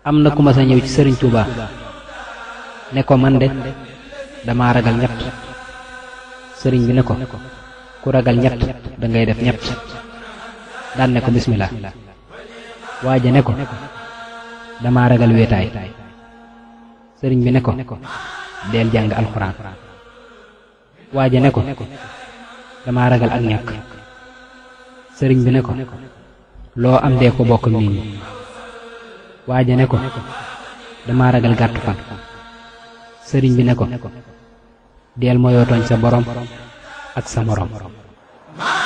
am na ku ma sa ñëw ci sëriñ Touba ne ko man de dama ragal ñett sëriñ bi ne ko ku ragal ñett da ngay def ñett daan ne ko bismillah waaja ne ko dama ragal wéetaay sëriñ bi ne ko deel jàng alxuraan waaja ne ko dama ragal ak ñàkk sëriñ bi ne ko loo am dee ko bokk nit ñi waaja ne ko dama ragal gàttu fan sëriñ bi ne ko deel moyoo tooñ sa borom ak sa morom